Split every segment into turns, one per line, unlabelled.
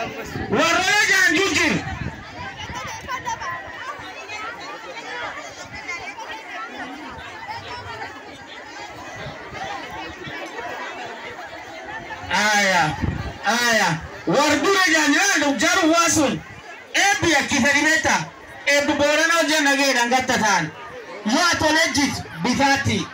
warroota jaanjuu jiru. Aya, aya. Wardura jaanjiraandu jaru waasun. Eebbi yakkifani beektaa? Eebbi boorana hojii nageedhaan gatta ta'an. Yoo tolee jit bitaatti.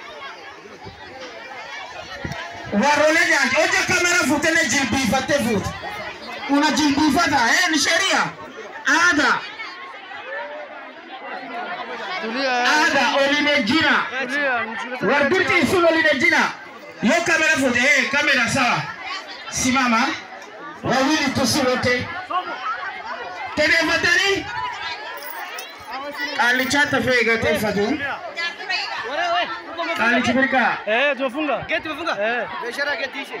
Warroole jaanji hojii kamera fuutee jilbiifattee fuute. Una jilbiifata eh ni sheria. Ada. Ada oline jina. Wardurti sun oline jina. Yo kamera fuute eh kamera sawa. Simama. Wawili tusiwote. Tenefatani. Alichata fee gatefatu. Alichibirika.
Eh, tumefunga. Geti tumefunga. Eh. Biashara geti ishe.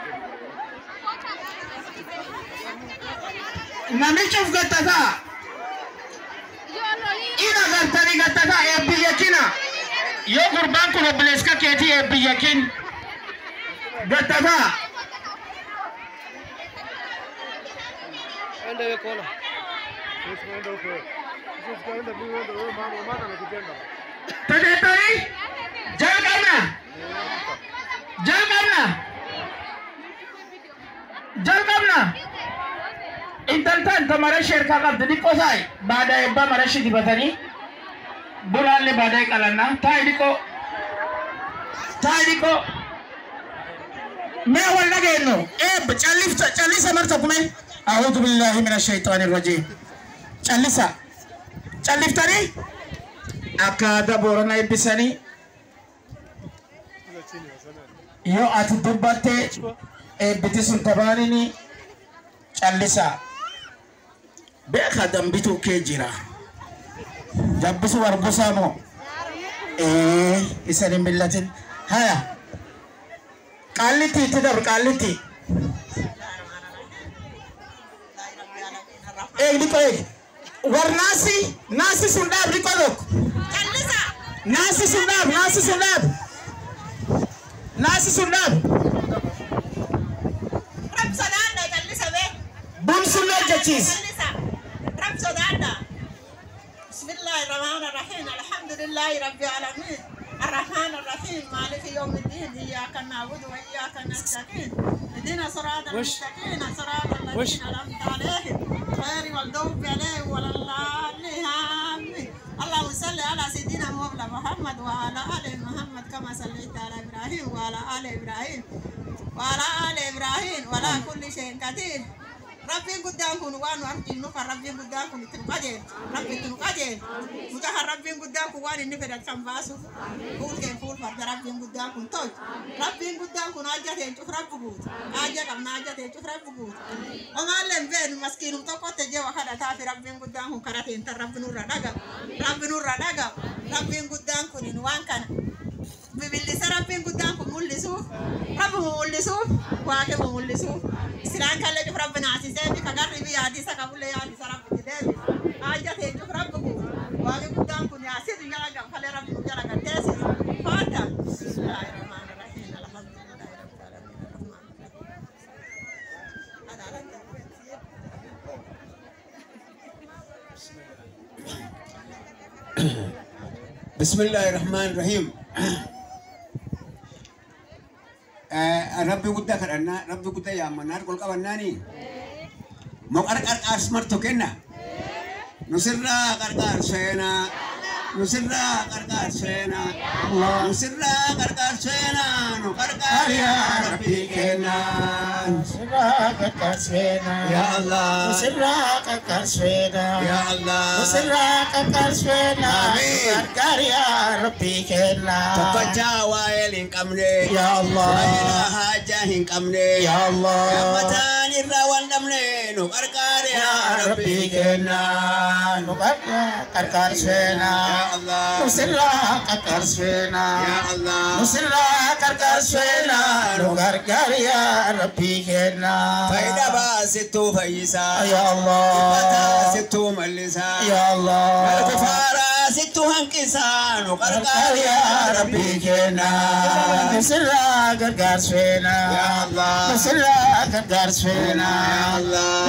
Namichuuf gattataa. Ina gartanii gattataa eebbi yakina. Yoo gurbaan kun obboleessa keetii eebbi yakin. Gattataa.
Enda wewe kola. Enda huko. Sisi kaenda mimi enda wewe mama mama anakupenda.
Tajaajilanii jalqabna. Jalqabna. Jalqabna. Intaltaan tamara sheerkaa qabdi dhiqqoo saayi. Baada eebbaa marashi dibatanii. Bulaallee baada qalannaa. Taayi dhiqqoo. Taayi dhiqqoo. Mee wal dhageenyu. Eebba callifta callisa marta kume. A'uudhu billaahi mina shayxaani rajiim. Callisa. Calliftanii. akka aadaa booranaa eebbisanii yoo ati dubbatte eebbiti sun tabaanini callisaa beeka dambituu kee jira dabbisu warbusaa moo ee isan hin millatin haya qaallitti itti dabr qaallitti eeg dhiqo eeg war naasi naasi sun dhaab dhiqo tokko Nasi sundab, nasi sundab. Nasi sundab.
Rab sodaadha callisa bee.
Bun sunnah jechis.
Callisa. Rab sodaadha. Bismillahi rahmaani rahiim. Alhamdulillahi rabbi alamin. الرحمن الرحيم مالك يوم الدين إياك نعبد وإياك نستعين اهدنا صراط المستقيم صراط الذين أنعمت عليهم غير المغضوب عليهم ولا الضالين آمين اللهم صل على سيدنا مولانا محمد وعلى آل محمد كما صليت على إبراهيم وعلى آل إبراهيم وعلى آل إبراهيم وعلى كل شيء قدير ربي قدام كن وان وارجي نوكا ربي قدام كن تنقجل ربي تنقجل مجاها ربي قدام كن وان نفدت كم باسو فول كن فول فرد ربي قدام كن توي ربي قدام كن آجا تنشوف رب قوت آجا كم آجا تنشوف رب قوت وما لم بين مسكين متوقع تجي وحدا تافي ربي قدام كن كراتين تر ربي نور دقا ربي نور دقا ربي قدام كن وان كان bibilisa rabbiin guddaan kun mul'isuuf rabbi mu mul'isuuf waaqi mu mul'isuuf silaan kallee cuf rabbi naasisee bifa garri bi yaadisa qabullee yaadisa rabbi jedhee haajja ta'e cuf rabbi kun waaqi guddaan kun yaasisu jala gamfalee rabbi nu jala gaddeessis faata bismillaahi rahmaani rahiim alhamdulillahi rabbil aalamiin arrahmaani
بسم الله الرحمن الرحيم آه، ربي قد كرنا ربي قد يا منار كل كبناني مو أرك أسمر تكنا نسرنا كركار سينا نسرنا كركار سينا نسرنا كركار سينا نكركار يا ربي كنا
Siraka kasvena.
يا الله
Siraka kasvena.
يا الله
Siraka kasvena.
Amin.
Gargaria Rabbi kena.
تبجا وائل قمني
Ya Allah.
لا حاجة قمني
Ya Allah.
Ramadan irra wandamne nu karkar ya
Ya
Rabbi
Rabbi kena. Nukarga karkar svena.
Ya Allah
Siraka kasvena.
Ya Allah
Siraka karkar svena. Nugargaria Rabbi kena.
Faida ba sittu fayyisa
Ya Allah.
Fata sittu mallisa
Ya Allah.
Alkufara sittu hanqisa nu karkar ya Rabbi
kena Nusra gargar svena
Ya Allah
Nusra gargar svena
Ya Allah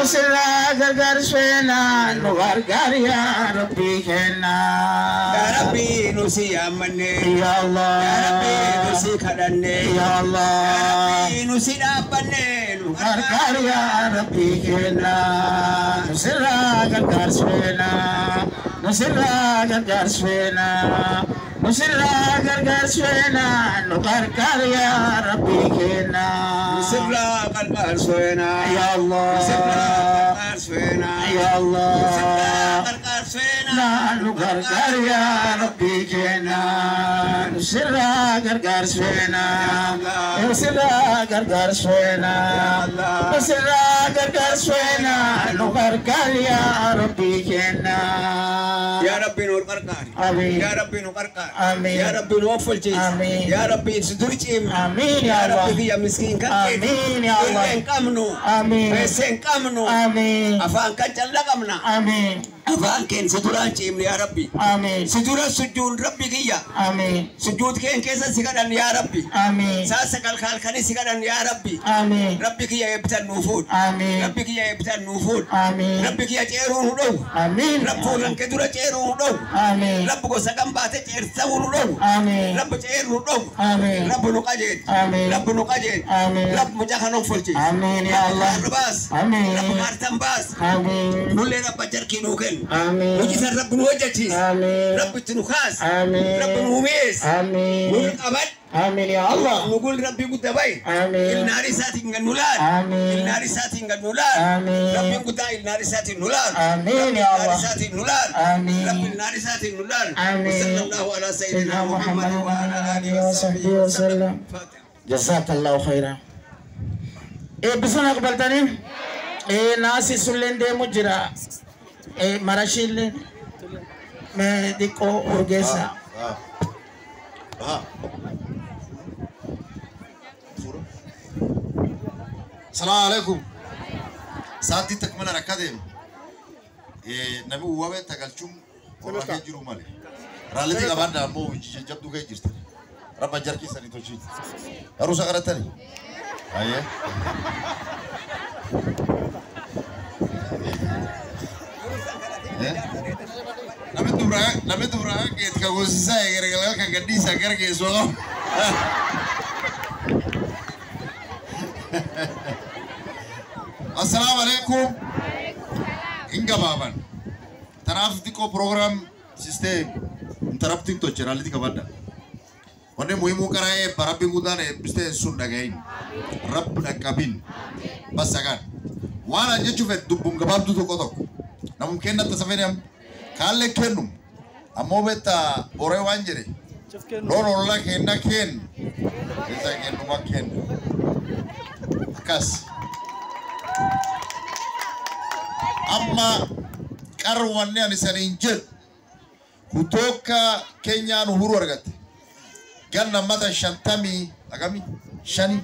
nusirraa gargaarsweena nu gargaari yaa rabbii kenna
yaa rabbii nu si yaammanne
ya
yaa rabbii nu
allah
si kadhanne
ya
yaa
allah
rabbii nu si dhaabbanne nu
gargaari yaa rabbii kenna nusirraa gargaarsweena nusirraa gargaarsweena nusirraa gargaarsweena nu gargaari yaa rabbii kenna
sirraa qarqaarsweena
ya
sirraa
allah
qarqaarsweena
ya allah
sirraa qarqaarsweena
Naanu gargaar yaa rabbii keenya nu sirraa gargaarsweena nu sirraa gargaarsweena nu sirraa gargaarsweena nu gargaar yaa rabbii keenya.
yaa rabbii nu qarqaari
Amiin.
yaa rabbii nu qarqaari
Amiin.
yaa rabbii nu offolchiisi
Amiin.
yaa rabbii si dur ciimne
Amiin yaa
yaa
Allah.
rabbii kiyya miskiin kan
Amiin yaa Allah.
hin qabnu
Amiin.
feessee hin qabnu
Amiin.
afaan kan calla qabna
Amiin.
afaan keen si duraan ciimne yaa rabbi
Amiin.
si dura sujjuun rabbi kiyya
Amiin.
sujjuut keen keessa si kadhan yaa rabbi
Amiin.
saasa kalkaalkani si kadhan yaa rabbi
Amiin.
rabbi kiyya eebbitan nuu fuudh
Amiin.
rabbi kiyya eebbitan nuu fuudh
Amiin.
rabbi kiyya ceeruu nu dhowu
Amiin.
rabbi ranke dura ceeruu nu dhowu
Amiin.
rabbi gosa kan baate ceersa'uu nu dhowu
Amiin.
rabbi ceeru nu dhowu
Amiin.
rabbi nu qajeel
Amiin.
rabbi nu qajeel
Amiin.
rabbi mucaa kan offolchiis
Amiin yaa Allah.
rabbi baas
Amiin.
rabbi maartan baas
Amiin.
nullee rabba jarkii nuu kennu
Amiin.
nujisan rabbi nu hojjechiis
Amiin.
rabbi itti nu kaas
Amiin.
rabbi nu humees
Amiin.
nul qabad
Amiin yaa Allah.
nugul rabbi gudda bay
Amiin.
ilnaari isaatiin gad nu laal
Amiin.
ilnaari isaatiin gad nu laal
Amiin.
rabbiin guddaa ilnaari isaatiin nu laal
Amiin
rabbi
yaa
ilnaari
Allah.
isaatiin nu laal
Amiin.
rabbi ilnaari isaatiin nu laal
Amiin.
sallallahu ala
سيدنا
sayyidina
محمد
muhammad wa ala alihi
وعلى
wa
آله
sahbihi
وصحبه
wa sallam
وسلم جزاك الله خيرا إيه بسنا قبلتني إيه ناسي سلين دي مجرى إيه مرشيل ما ديكو أورجيسا
السلام عليكم ساعتي تكمل ركادم نبي وابه تقلشم ولا كيجرو مالي رالتي كمان دامو جبدو كي جرت رب جركي سني توشي أروسا كرتني أيه Namni duraa namni duraa geet ka goosisaa eegalee kan gadhiisaa gara geessoo Assalamu alaikum. Inga baban. Tanaaf xiqqoo program system interrupting to jira liti kabadda. Wanni muhimu karaa eebba rabbiin guddaan eebbistee sun dhagahin. Rabbi dhaqqabin. Bassagaan. Waan an jechuuf dubbuun gabaabduu tokko tokko. Namum kennatti safedham. Kaallee kennum. Ammoo beektaa boree waan jedhe. Loon ollaa kenna kennu. Isa kennuma kennu. Akkas. amma qarwanni ani saniin jedhu kutoka Kenyaan uhuru argatte ganna mata shantamii agami shani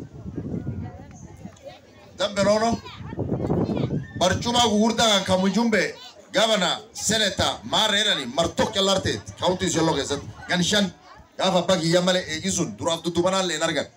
dambe nono barcuma gugurdaa kan kamujumbe gavana seneta maarra jedhani martok callarteet kaawuntii ishee loo keessatti gan shan gaafa abbaa kiyya malee eegi sun duraaf duddubanaan leen argan.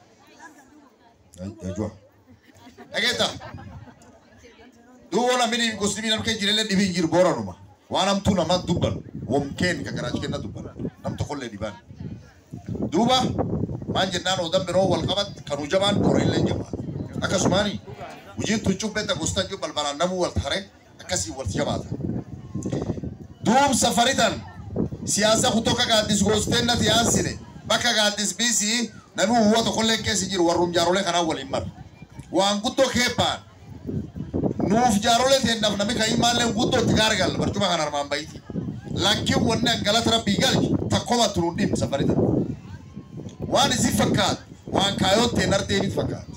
Dhageetta. duwwana mini gosni nam ke jirele dibi jir boranuma wanam tu nama dubban wom ken ka garaj kenna dubban nam to kolle diban duba man jennan odam bero wal qabat kanu jaban borelle jaban akasumani wujin tu chubbe ta gostan ju balbala namu wal thare akasi wal jabata dub safaritan siyasa kutoka gadis gostenna tiyansine baka gadis bisi namu huwa to kolle kesi jir warum jarole kana wal immar waan guddo kepan nuuf jaarolee teennaaf namni kan imaallee guuttootti gaargal barcuma kan armaan bayti lakkiin wanni galata rabbii galchi takkoma turuun dhimma safarita waan isin fakkaatu waan kaayoon teen ardeemit fakkaatu.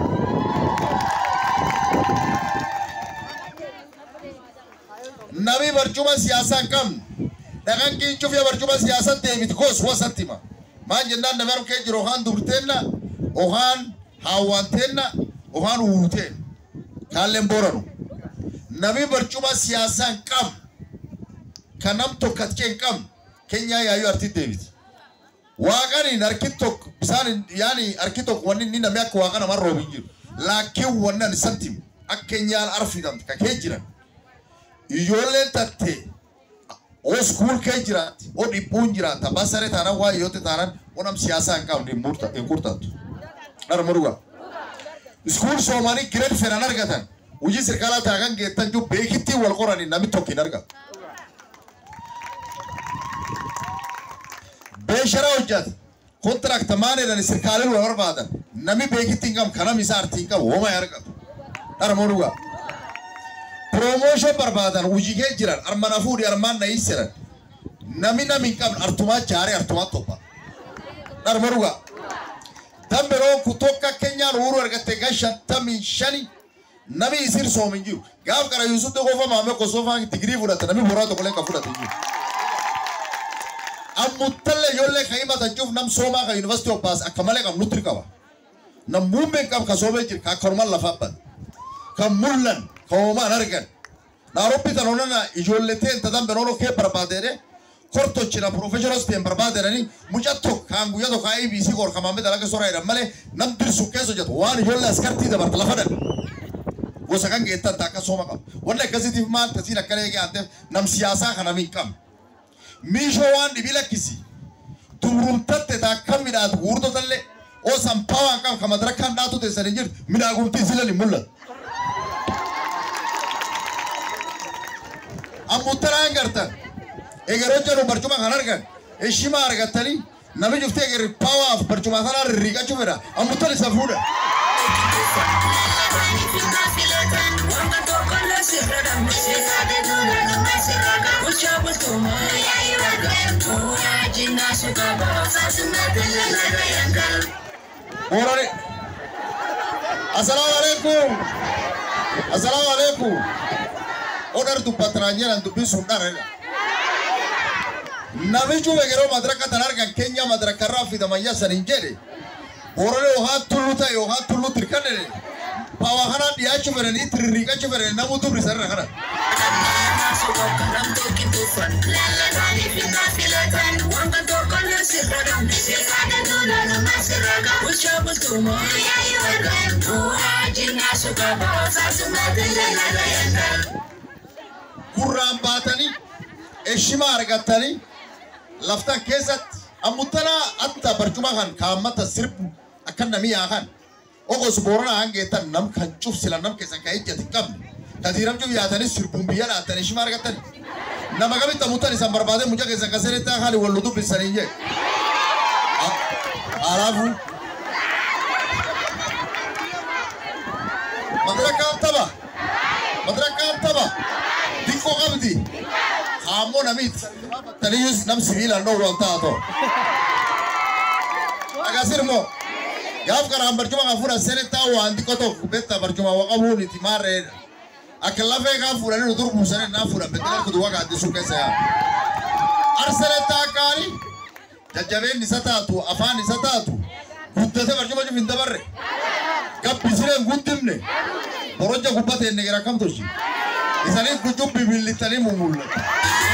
Nami barcuma siyaasaa hin qabne dhaqan qiincuuf yaa barcuma siyaasaa deemit goos wasatti hima maan jennaan namni harkee jiru ohaan dubrteenna ohaan haawwanteenna ohaan uwwuteen. kaalleen booranu nami barcuma siyaasaa hin qabne kan nam tokko atkee hin qabne keenyaa yaayyuu artii deebiti. Waaqaniin harki tokko bisaan yaani harki tokko wanni inni namni akka waaqa namaa roobi hin jiru. Laakiin wanni ani santim akka keenyaan arfidamte ka kee jiran ijoolleen tattee oo skuul kee jiraatti oo dhibbuun jiraata basare taanan waa yoote taanan onam siyaasaa hin qabne hin murta- hin kurtattu dharma dhugaa skuul soomanii gireed fedhan argatan hojii sirkaalaa taakan geettan jiru beekittii wal qoranii namni tokko hin argatu. beeshara hojjata kontiraakta maaneedhaan sirkaaleen wal barbaadan namni beekitti hin qabu kanam isaa artii hin qabu hooma hin argatu dharma dhugaa. Promotion barbaadan hojii kee jiran armana fuudhi armaan na hiisiran nami nami hin qabne artumaa jaaree artumaa topha dharma dhugaa. Dambiroo kutokka keenyaan uuruu argatte gan shantamii shani nami isir soom hin jiru. Gaaf qara Yusuf Dogofa Maamee Kosofaa digirii fudhate nami boraa tokkollee kan fudhate hin jiru. Ammuttalle ijoollee kan himatan cuuf nam soomaa kan yuunivarsiitii obbaas akka malee kan nutti qaba. Nam muummeen qaba kan soomee jiru kan akkanumaan lafa abban. Kan mul'an kan hoomaan argan. Naarobbi tan onana ijoollee ta'e ta dambe nono kee barbaadeedhe kortochina professionals ta'e barbaadeedhani mucaa tokko kan guyyaa tokko IBC kor kan maamee dalaga soraa jedhan malee nam dirsu keessa hojjetu waan ijoollee askartii dabarte lafa dhan. Gosa kan geettan takka sooma qaba. Wanni akkasiitiif maal tasiin akkana eegee aanteef nam siyaasaa kana min qabne. Miishoo waan dhibii lakkisi. Tuurumtatte takka midhaatu guurtotallee oo sampaa waan qabu kan madarakkaan dhaatu teessan hin jirtu midhaagumtiin sila ni mul'atu. Ammuttanaan gartan egeroo jedhu barcuma kan argan heshima argatanii nami juftee egerri paawaaf barcuma sanaa rirriiqachuu fedha ammuttan isa fuudha. Boorani. Assalaamu alaikum. Assalaamu alaikum. Odar dubbatanaan jedhan dubbiin sun dharadha. Namichu yeroo madaraka tan argan keenya madarakarraa fidamayyaa san hin jedhe. Boorani yookaan tullu ta'e yookaan tullu tirkanne Bawa kanaan dhiyaachuu fedhanii tirriiqachuu fedhanii namuu dubri sarara kana. Gurraan baatanii heshima argatanii laftan keessatti ammuttanaa atta barcuma kan kaammata sirbu akka namii yaakan ogos boorana hangeetan nam kan cufsila nam keessan kan ijjati qabne katiiram cuf yaatanii sirbuun biyya dhaatan heshima argatanii nama kamitti ammuttan isan barbaade mucaa keessan kasenetti haali wal dubbisanii jee alaafu madaraka taba madaraka taba diqqoo qabdi haammoo namiit taniyyus nam sibiilaan dhoowwu an taato agasirmoo gaaf karaan barcuma kan fuudhan senettaa waan xiqqoo tokko betta barcuma waqabuun itti maarreedha akka lafee kan fuudhanii nu durbu sanet naa fuudhan betta kan kutuba gaaddisuu keessa yaa arsenettaa akkaani jajjabeen isa taatu afaan isa taatu guddate barcuma cuf hin dabarre gabbisireen guddimne borojja gubbateen negera kam tolchi isanis guccuun bibillittanii mumullatu.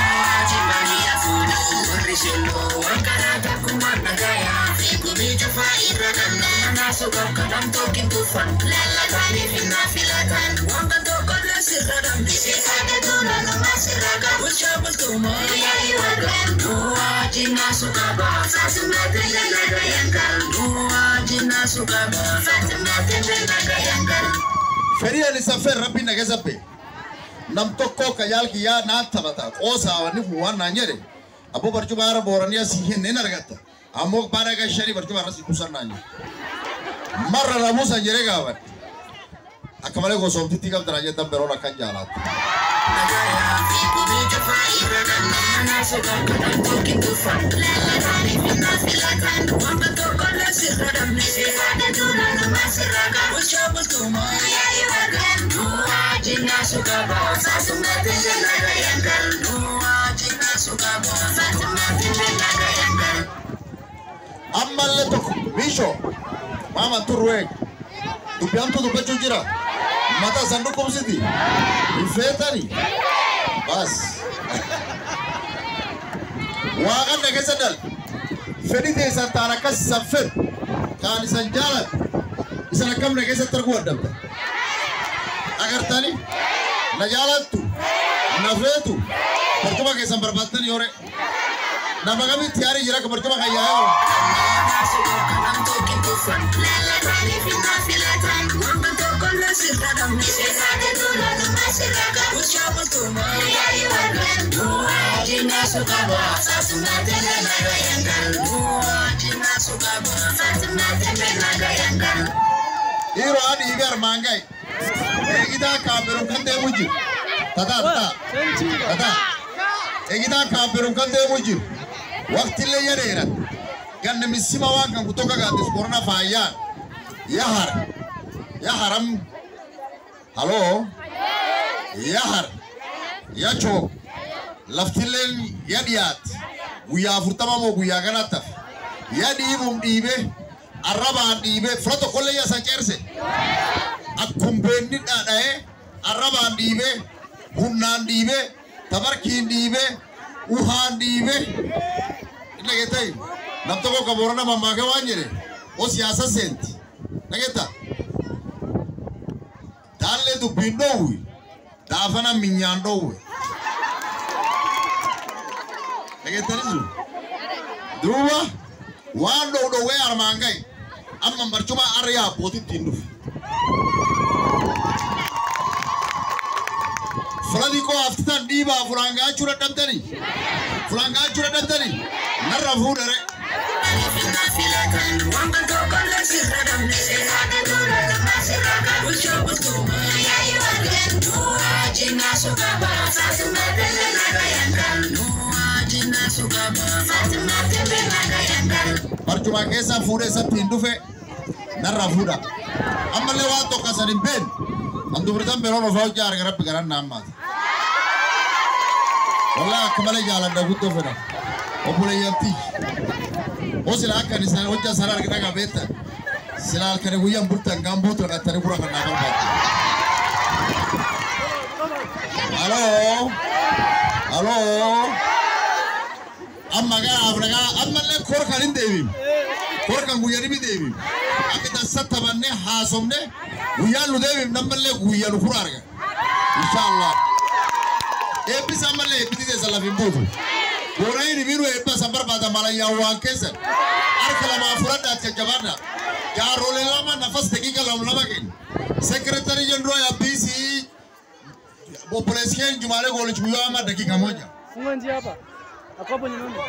Fedhii ani saffeen rabbiin na keessa bee. Nam tokko ka yaalki yaa naan taphata qoosaa wanni kun waan naan jedhe. Abbo barcuma haara booranii asii hin argatta. Ammoo baara gashanii barcuma irratti kuusan naan jedhe. Marra na buusan jedhee gaafan. Akka malee gosoomtitti qabda naan jedhan beroon akkan jaalaatti. Ammallee tokko biishoo maaman turree dubbihamtu dubbachuu jira. Mata sanduuqa kubsiti. Hin feetanii. Bas. Waaqan na keessa dal. Fedhii teessan taan akkas isan fedhu. Kaan isan jaalatu. Isan akkam na keessatti arguu addabda. Nagartani? Na jaalattu? Na feetu? Barcuma keessan barbaaddani yoore? Nama kamitti yaarii jira ka barcuma kan yaa'e Dhiiroo haa dhiibe armaan gahe. Eegitaa kaameruun kan deemu jiru. Tataa tataa. Tataa. Eegitaa kaameruun kan deemu jiru. Waqtillee yadeeran. Ganna misima waan kan kutoka gaaddis korona faayyaan. Yahar. Yaharam. Haloo. Yahar. Yachoo. Laftilleen yadiyaat. Guyyaa afurtama moo guyyaa kanatti hafe. Yadiibuun dhiibee. Arrabaan dhiibee fira tokkollee yasa ceerse. Akkuma beenni dhadha'ee arrabaan dhiibee humnaan dhiibee tabarkiin dhiibee uhaan dhiibee. Inni dhageettai nam tokko qaboora nama maakee waan jedhe o siyaasa seenti. Dhageetta. Daallee dubbiin dhoowwi daafana minyaan dhoowwe. Dhageettani jiru. Duuba waan dhow dhowwee armaan gahe amma barcuma arra yaabbootii ittiin dhufe. Fulani koo haftitan dhiibaa fulaan gaachuu dadhabdanii fulaan gaachuu dadhabdanii narra fuudhare. Barcuma keessaa fuudhee isatti hin dhufe narra fuudha. Ammallee waan tokko asan hin beekne. An dubartan biroon ofaa hojjaa arga rabbi garan naammaati. Walaa akka malee jaaladha guddoo fedha. Obboleeyyamtii. O sila akka isaan hojjaa sana argina qabeetta. Sila halkanii guyyaan bultan gaan buutu dhaqattanii bura kan naa barbaadu. Haloo. Haloo. Amma garaaf nagaa ammallee kor kan hin deebiin. Kor kan guyyaa dhibi deebiin. Akka dansa taphannee haasofne guyyaan nu deebiin nammallee guyyaa nu fura arga. Inshaallah. Eebbisa ammallee eebbiti teessa lafiin buutu. Boonayii dhibiinu eebba san barbaada malayyaa waan keessan. Harka lamaa fudhadha akka jabaadha. Jaaroolee lama nafas daqiiqa lama lama kenna. Sekretari jenduraa yabbiisii obboleessi keenya Jumaalee Goolichi guyyaa amma daqiiqa moja.
Funga njia hapa. Ako hapo nyumbani.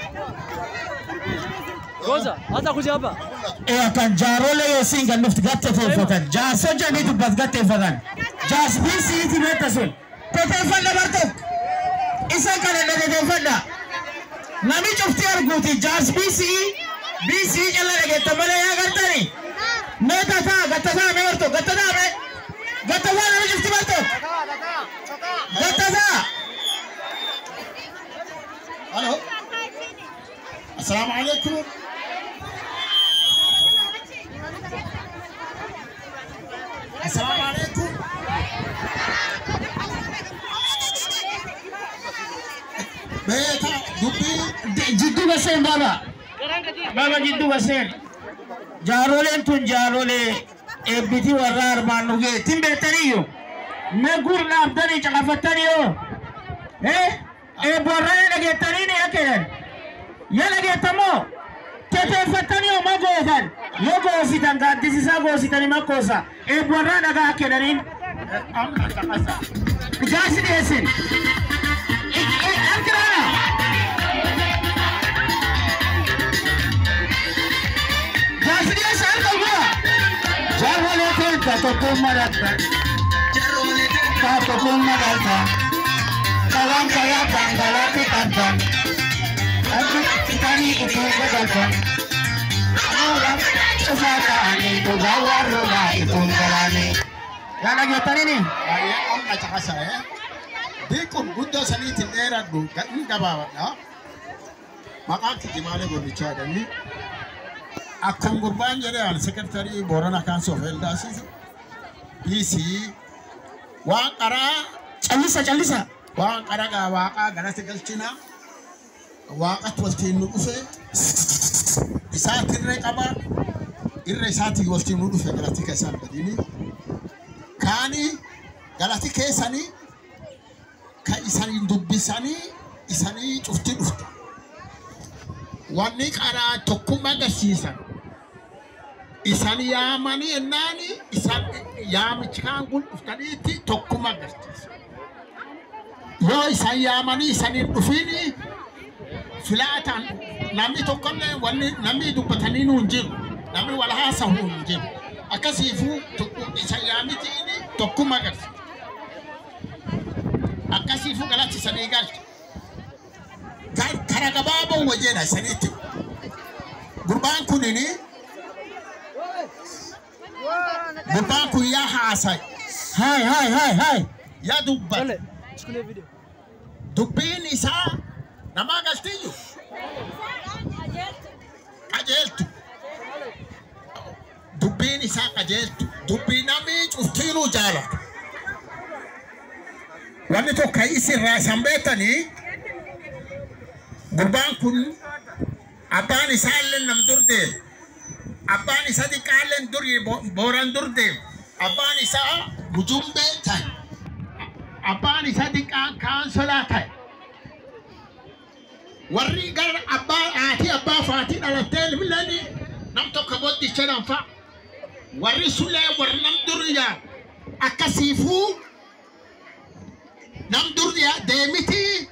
Goza, hata kuja hapa.
Ee kan jaaroolee yoo siin kan dhufti gatteeffatan jaarsoo jedhanii dubbat gatteeffatan jaars biisiiti beekta sun koteeffadha bar tokko isa kana dhageeffadha nami cufti arguuti jaars biisii biisii cala dhageetta malee yaa gartani mee tataa gattataa mee barto gattataa mee gattataa nami cufti barto gattataa
Halo. Assalamu alaikum. Assalamu alaikum. Beeta dubbii
jiddu baseen baba baba jiddu baseen jaaroleen tun jaarolee eebbiti warra armaan nu geettin beektaniyyuu me gur dhaabdanii caqafattaniyo eh eebborra ya dhageettanii ni akkedan ya dhageettamoo teteeffattaniyo ma gootan yo goositan gaaddisisaa goositani makkoosa eebborra dhagaa akkedaniin jaasi dhiyeessin arkiraana Jasriya saan kalbura. Jarwale te katokun madatta. Katokun madatta. Kawan kaya tanggalati tantan. Aku kitani itu gadalkan. Orang sesatani itu gawar rumah itu galani. Yang lagi tani nih.
baay'ee amma caqasa'e beekun guddoo saniitiin dheeradhu gadhiin gabaabadha maqaan kiti maalee gurrichaa jedhanii akkam gurbaan jedhe al sekretarii boorana kaansoo feeldaasiis dhiisii waan qaraa
Callisa callisa.
waan qaragaa waaqaa galata galchina waaqatti waltiin nu dhufe isaatti irree qaba irra isaatii waltiin nu dhufe galatti ka isaan badini kaanii
galati keessanii kan isaniin dubbisanii isanii cufti dhufta. Wanni qaraa tokkummaa agarsiisan. Isan yaamanii ennaan isan yaamichi kaan kun dhuftaniitti tokkummaa agarsiisan. Yoo isan yaamanii isaniin dhufini filaataan namni tokkollee wanni namni dubbatanii nuun jiru. Namni wal haasawu nuun jiru. Akkasiifuu isan yaamitiin tokkummaa agarsiisa. Akkasiifuu galatti isanii galcha. Kara gabaaboo wajjina isaniitti. Gurbaan kunini gurbaan kun yaa haasay.
Hai hai hai hai.
Yaa dubbate.
Dale, chukulia video.
Dubbiin isaa namaa galtiyyu qajeeltu. Dubbiin isaa qajeeltu. Dubbii namni cuftiinuu jaalatu. Wanni tokko isirraa isan beektanii gurbaan kun abbaan isaa illee nam dur deemu. Abbaan isaa xiqqaallee durii booran dur deemu. Abbaan isaa bujumbee ta'e. Abbaan isaa xiqqaan kaansolaa ta'e. Warri gara abbaa haati abbaa faatii dhalattee ilmilleen nam tokko boddicha danfa. Warri sulee warri nam duriyaa akkasiifuu nam duriyaa deemitii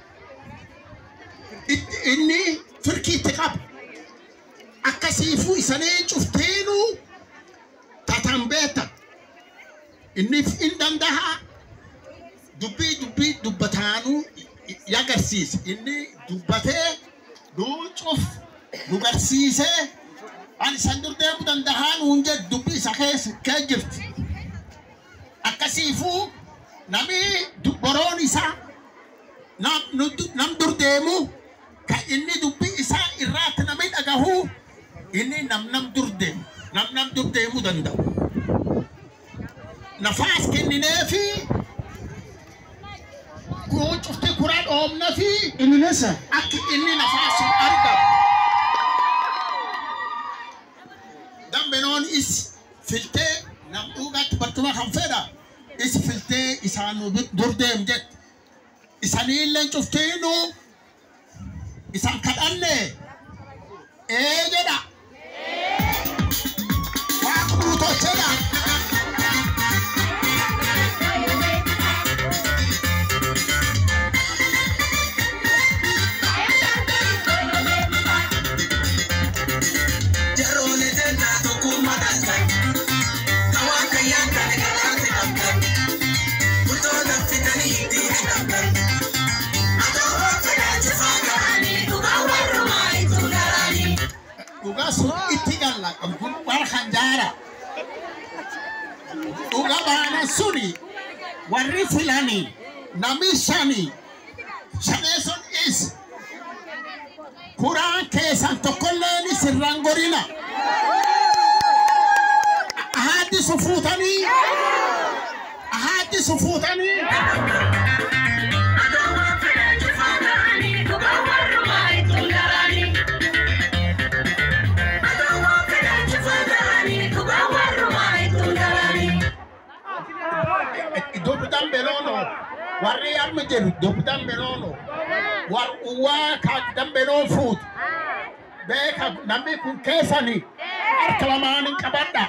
inni firkii itti qaba. Akkasiifuu isanii cuftiinuu tatan beektan. Inni hin danda'a dubbii dubbii dubbataanuu yagarsiisa. Inni dubbatee nuu cuf nu garsiisee ani san dur deemuu danda'aa nuun jedhu dubbii isa keessa kee jirti. Akkasiifuu namni boroon isaa nam dur deemu kan inni dubbii isaa irraatti namni dhagahu inni nam nam dur deemu nam nam dur deemuu danda'u. Nafaas kennineefi kun cufti kuraa dhoomna fi
Indonesia.
akka inni nafaas sun argamu. Dambenoon is filtee nam dhugaatti barcuma kan fedha is filtee isaan nu dur deem jette. Isaniillee cuftiinu isaan kadhanne ee jedha. Waaqa guutocheedha. Dhugaa sun itti galla kun waan hanjaara. Dhuga baana suni warri filanii nami shani shaneeson is kuraan keessan tokkolleen sirraan gorina. Ahaaddi sufuutanii ahaaddi sufuutanii dubbitan beloono warri amma jedhu dubbitan beloono war uwwaa ka dambeloo fuut beeka namni kun keessani harka lamaanin qabadha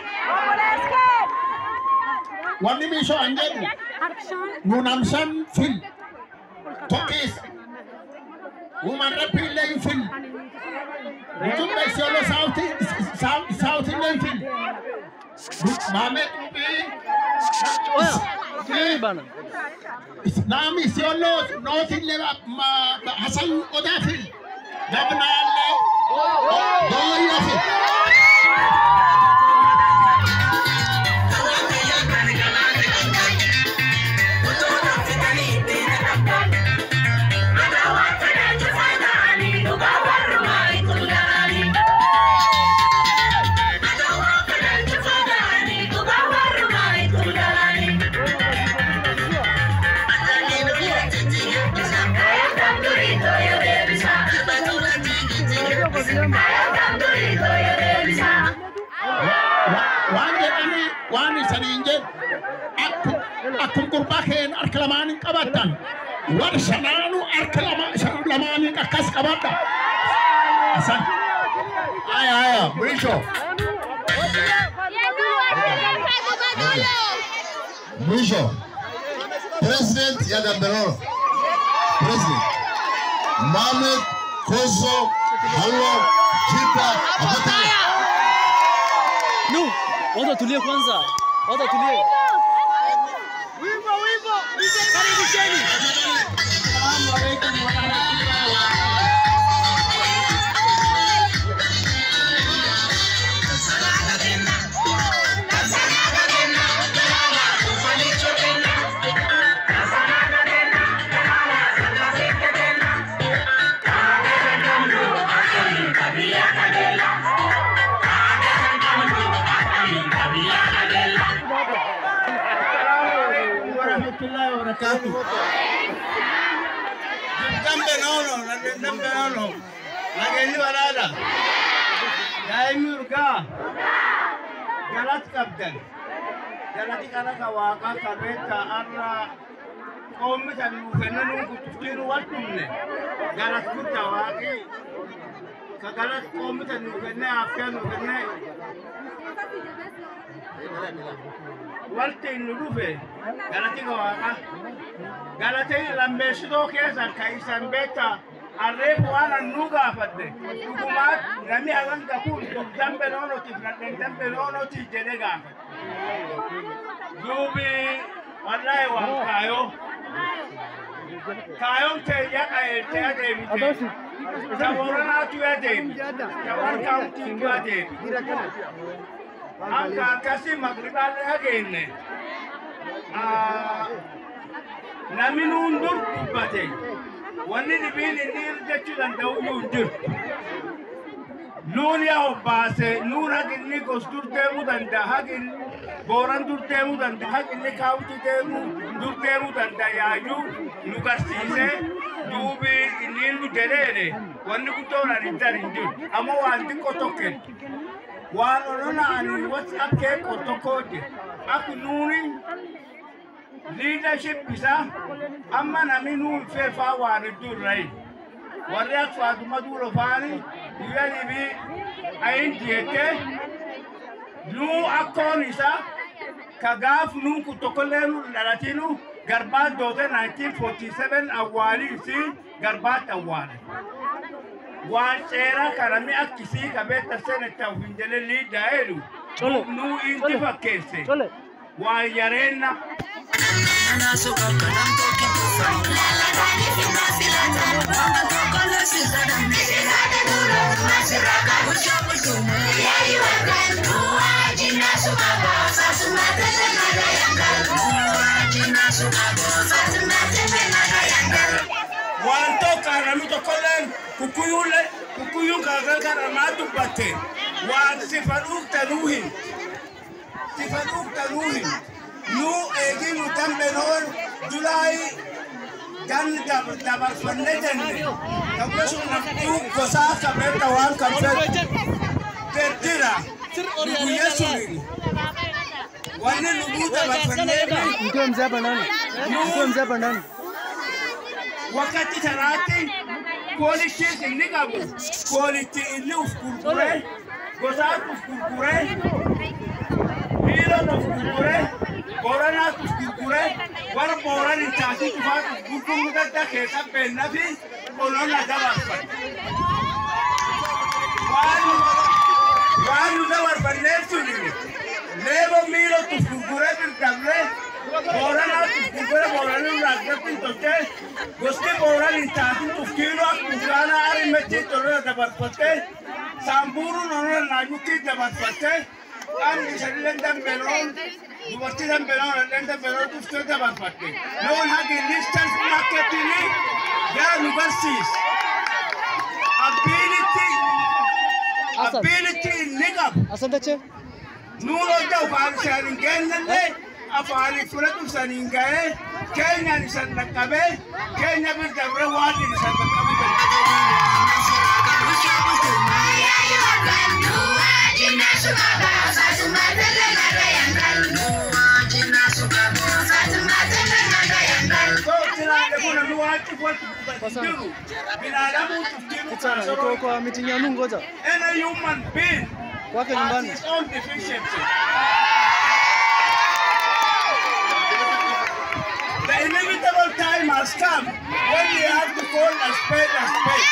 wanni miishoo an jedhu nu namsan fil tokkis woman rapillee hin fil ujumbe isiolo sauti sautillee hin fil maame xubii
Chukulia bana.
Nami isiolo nootille hasan odaa fil gabnaallee dooyya fil keen harka lamaanin qabattan warra shanaanu harka lama- lamaanin akkas qabadha. Asan. Aya aya mwisho
Mwisho. President ya Gambeloro. President. Mohamed Koso Hallo Jita Abataya.
No, watu watulie kwanza. Watu watulie.
warahmatullahi wabarakatuh. Dambe nono, dambe nono. Nageenyi walaala. Daa'imni urgaa. Galati qabdan. Galati kana ka waaqa qabeetta arra qoommi kan nuu kennanuun kutuftiinu wal dhumne. Galati guddaa waaqi. Ka galati qoommi kan nuu kennee hafkee nuu kennee. Walti nu dhufe galati ka waaqa. Galati lammeessitoo keessan ka isan beektaa harreef waan annuu gaafadde dhugumaat namni haganga kun dambe noonotiif nadhen dambe noonotiif jedhe gaafadde. Duubi wallahi waan kaayoo. Kaayoon teeyya qajeeltee adeemite. Ta Booranaatu adeemi. Ta Warkaawutiitu adeemi. Akka akkasii maqribaallee ageenne. Namni nuun dur dubbate. Wanni dhibiin inni jechuu danda'u iyyuu hin jiru. Nuun yaa obbaase, nuun haqinni gos dur deemuu danda'a, haqin booran dur deemuu danda'a, haqinni kaawuti deemuu dur deemuu danda'a yaayyuu nu garsiise duubi inni nu jedheene wanni guddoon ani dar hin jiru. Amma waan xiqqoo tokkeen waan olola'anii wati akkee qottokooje akka nuuni leadership isaa amma namni nuun feefaa waan hedduu irrayi. warri akka faatuma duulo faani guyyaa dhibii ayin diyettee nuu akkoon isaa ka gaaf nuun kun tokkollee nu dhalatinu garbaa doote 1947 awwaalii fi garbaatti awwaale. Waan seeraa kana mi akkisii qabeetta senetta hin jedhe liidaa jedhu
Chole.
nuu inti fakkeesse
Chole.
waan yareenna. waan tokko namni tokkolleen kukkuyuulle kukkuyuun kaakaa karamaa dubbatte waan sifa dhuugta nuu hin sifa dhuugta nuu hin nuu eegii nu dambenoon julaayi gan dabarfanne jenne kabbesu namtuu gosaa kabeetta waan kan fedhu deddira guyya suniin wanni nuguu dabarfanneefi
Mkiwa mzee hapa ndani. Mkiwa mzee hapa ndani.
wakati taraatti koolichis inni qabu koolichi inni uf gurgure gosaat uf gurgure dhiiron uf gurgure booranaat uf gurgure warra booran hin taasi cufaat uf gurguruu gadda keessa beenna fi olonna dabarfate. Waan nu- waan nu dabarfanneef suni leebo miilota uf gurgure dirqamne booranaat uf gurgure booranii irraa gatti hin tolchee gosti booran hin taasin tufkiilo akka bukaana arimetti tolora dabarfatte saamburuun onora naanyukkii dabarfatte qaamni isanillee dambeloon dubartii dambeloon illee dambeloon tuftee dabarfatte loon hagi listan marketini gara nu barsiis abbiinitti abbiinitti inni qabu
Asante che.
nuun hojja afaan isaan hin geennellee afaan fudhatu isaan hin ga'ee keenyaan isaan dhaqqabee keenya bir dabre waan isaan
Fatima
waatu watu kubadiluru binadamu tuftimu
Sana, niko kwa meeting ya Mungu ngoja.
any human being
Kwake
has
nyumbani.
his own deficiency. The inevitable time has come when we have to call a spade a spade.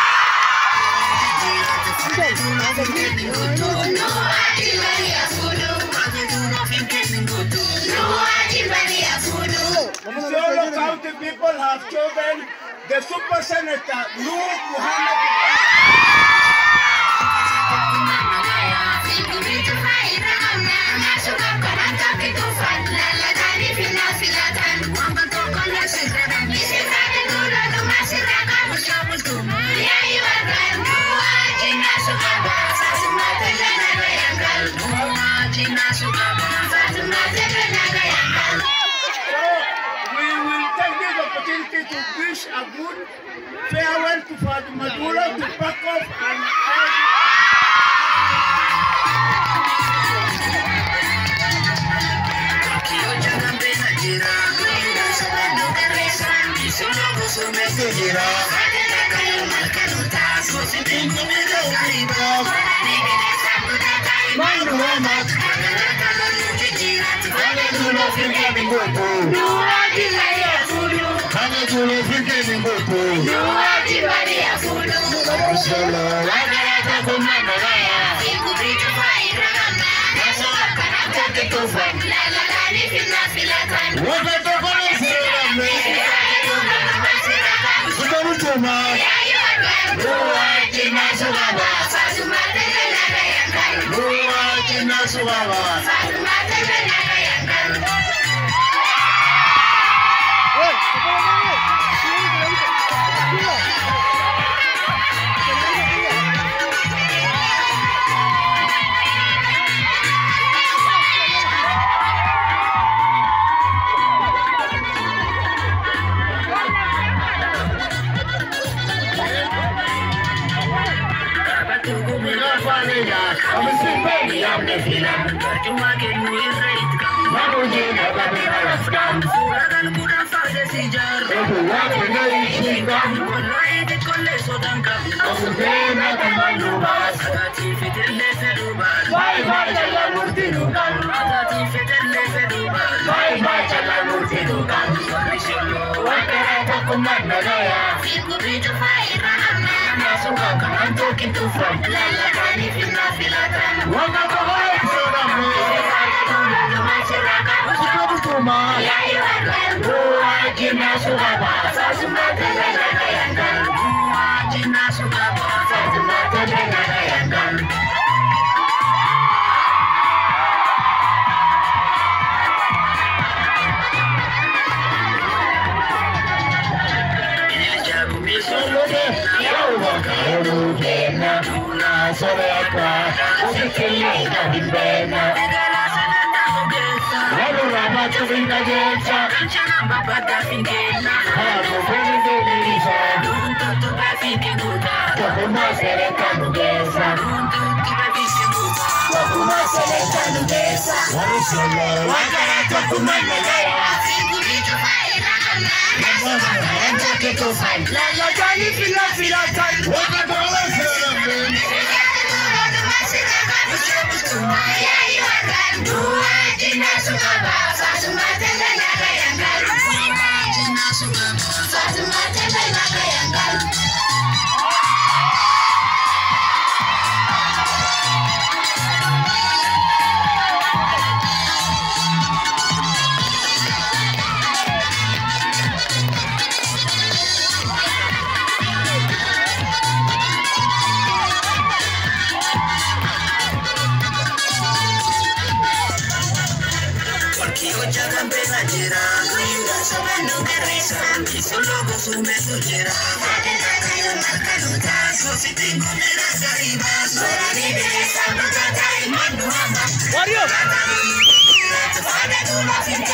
Solo County people have chosen the Super Senator Nur Muhammad. So we will take this opportunity to wish a good farewell to Father Maduro to back off and
Wewe, kapala wewe. Kila. Wario.